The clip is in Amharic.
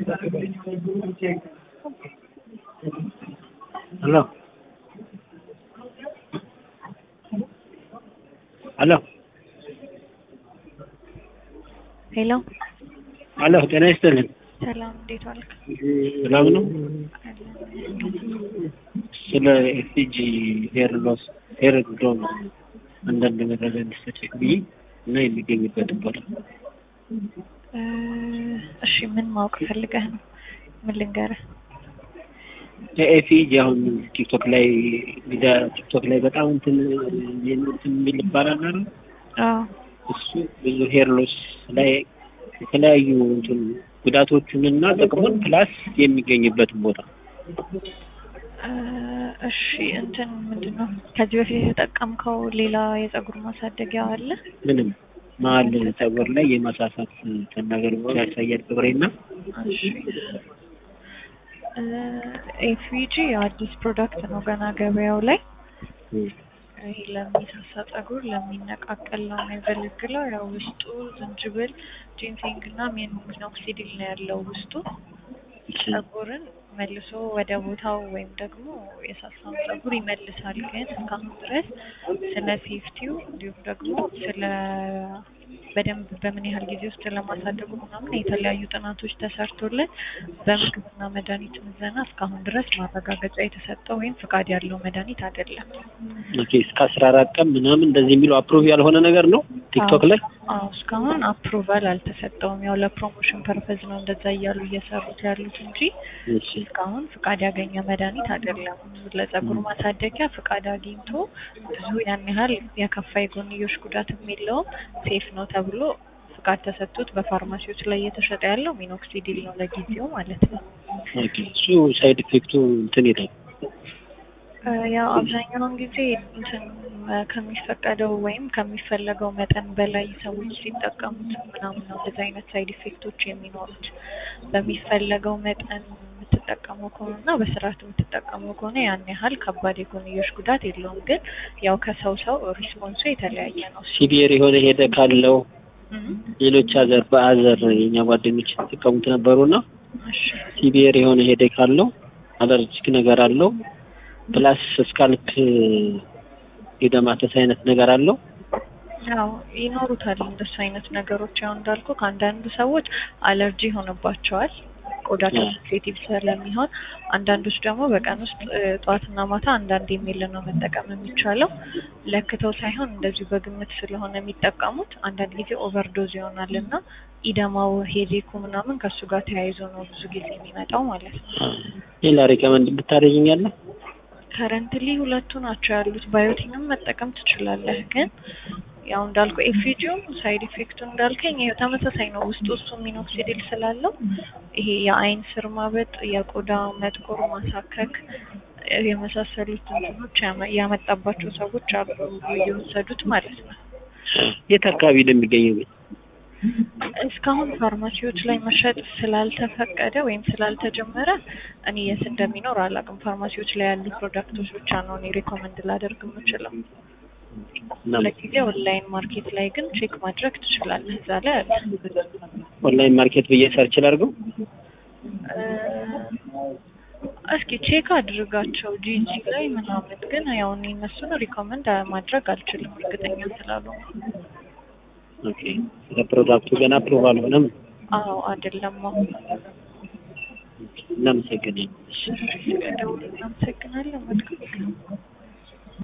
ሄሎ ሄሎ ሄሎ ሄሎ ጤና ይስጥልን። ሰላም፣ እንዴት ዋልክ? ሰላም ነው። ስለ ኤፍጂ ሄር ሎስ ሄር ዶም አንዳንድ መረጃ እንዲሰጠኝ ብዬ እና የሚገኝበት ቦታ እ እሺ ምን ማወቅ ፈልገህ ነው? ምን ልንገርህ? የኤፍጂ አሁን ቲክቶክ ላይ ሚዲያ ቲክቶክ ላይ በጣም እንትን እንትን የሚል ይባላል አይደል? አዎ እሱ ብዙ ሄር ሎስ ላይ የተለያዩ እንትን ጉዳቶቹን እና ጥቅሙን ፕላስ የሚገኝበትን ቦታ እ እሺ እንትን ምንድን ነው ከዚህ በፊት የተጠቀምከው ሌላ የፀጉር ማሳደጊያ አለ? ምንም መሀል ፀጉር ላይ የማሳሳት እንትን ነገር ብቻ ያሳያል ፀጉሬና እሺ ኤፍጂ አዲስ ፕሮዳክት ነው ገና ገበያው ላይ ይሄ ለሚሳሳ ፀጉር ለሚነቃቀል ነው የሚያገለግለው። ያው ውስጡ ዝንጅብል፣ ጂንሴንግ እና ሚኖክሲዲል ነው ያለው ውስጡ ፀጉርን መልሶ ወደ ቦታው ወይም ደግሞ የሳሳውን ፀጉር ይመልሳል። ግን እስካሁን ድረስ ስለ ሴፍቲው እንዲሁም ደግሞ ስለ በደንብ በምን ያህል ጊዜ ውስጥ ለማሳደጉ ምናምን የተለያዩ ጥናቶች ተሰርቶለት በምግብና መድኃኒት ምዘና እስካሁን ድረስ ማረጋገጫ የተሰጠው ወይም ፍቃድ ያለው መድኃኒት አይደለም። ኦኬ እስከ አስራ አራት ቀን ምናምን እንደዚህ የሚለው አፕሩቭ ያልሆነ ነገር ነው ቲክቶክ ላይ አዎ እስካሁን አፕሩቫል አልተሰጠውም። ያው ለፕሮሞሽን ፐርፐዝ ነው እንደዛ እያሉ እየሰሩት ያሉት እንጂ እሺ እስካሁን ፍቃድ ያገኘ መድኃኒት አይደለም። ለፀጉር ማሳደጊያ ፍቃድ አግኝቶ ብዙ ያን ያህል የከፋ የጎንዮሽ ጉዳትም የለውም ሴፍ ነው ተብሎ ፍቃድ ተሰጥቶት በፋርማሲዎች ላይ እየተሸጠ ያለው ሚኖክሲዲል ነው ለጊዜው ማለት ነው። ኦኬ እሱ ሳይድ ኢፌክቱ እንትን ይላል እ ያው አብዛኛውን ጊዜ እንትን እ ከሚፈቀደው ወይም ከሚፈለገው መጠን በላይ ሰዎች ሲጠቀሙት ምናምን ነው እንደዚህ አይነት ሳይድ ኢፌክቶች የሚኖሩት። በሚፈለገው መጠን የምትጠቀመው ከሆነ እና በስርዓት የምትጠቀመው ከሆነ ያን ያህል ከባድ የጎንዮሽ ጉዳት የለውም። ግን ያው ከሰው ሰው ሪስፖንሱ የተለያየ ነው። ሲቪየር የሆነ ሄደ ካለው እም፣ ሌሎች አዘር በአዘር የኛ ጓደኞች የተጠቀሙት ነበሩና እሺ ሲቪየር የሆነ ሄደ ካለው አለርጂክ ነገር አለው ፕላስ ስካልፕ የደማተስ አይነት ነገር አለው ያው ይኖሩታል እንደሱ አይነት ነገሮች። ያው እንዳልኩ ከአንዳንድ ሰዎች አለርጂ ይሆንባቸዋል ቆዳቸው ሴንሲቲቭ ስለሚሆን፣ አንዳንዶች ደግሞ በቀን ውስጥ እ ጠዋትና ማታ አንዳንድ የሚል ነው መጠቀም የሚቻለው። ለክተው ሳይሆን እንደዚሁ በግምት ስለሆነ የሚጠቀሙት አንዳንድ ጊዜ ኦቨርዶዝ ይሆናል እና ኢደማው ሄዴኩ ምናምን ከእሱ ጋር ተያይዞ ነው ብዙ ጊዜ የሚመጣው ማለት ነው። ሌላ ሪከመንድ ብታደርጊኛለህ ከረንትሊ ሁለቱ ናቸው ያሉት። ባዮቲንም መጠቀም ትችላለህ፣ ግን ያው እንዳልኩ ኤፊጂውም ሳይድ ኢፌክቱ እንዳልከኝ ይኸው ተመሳሳይ ነው። ውስጡ እሱ ሚኖክሲዲል ስላለው ይሄ የአይን ስር ማበጥ፣ የቆዳ መጥቆር፣ ማሳከክ እ የመሳሰሉት እንትኖች ያመ- ያመጣባቸው ሰዎች አሉ እየወሰዱት ማለት ነው። የት አካባቢ ነው የሚገኘው ግን እስካሁን ፋርማሲዎች ላይ መሸጥ ስላልተፈቀደ ወይም ስላልተጀመረ እኔ የት እንደሚኖር አላውቅም። ፋርማሲዎች ላይ ያሉ ፕሮዳክቶች ብቻ ነው እኔ ሪኮመንድ ላደርግ የምችለው። እና ለጊዜ ኦንላይን ማርኬት ላይ ግን ቼክ ማድረግ ትችላለህ። እዛ ላይ አለ። ኦንላይን ማርኬት ብዬ ሰርች ላድርገው እ እስኪ ቼክ አድርጋቸው ጂጂ ላይ ምናምን። ግን ያው እኔ እነሱን ሪኮመንድ ማድረግ አልችልም እርግጠኛ ስላልሆነ። ኦኬ ስለ ፕሮዳክቱ ገና አፕሩቭ አልሆነም አዎ አይደለም። አሁን እናመሰግናለን ስለደውል እናመሰግናለን። መልካም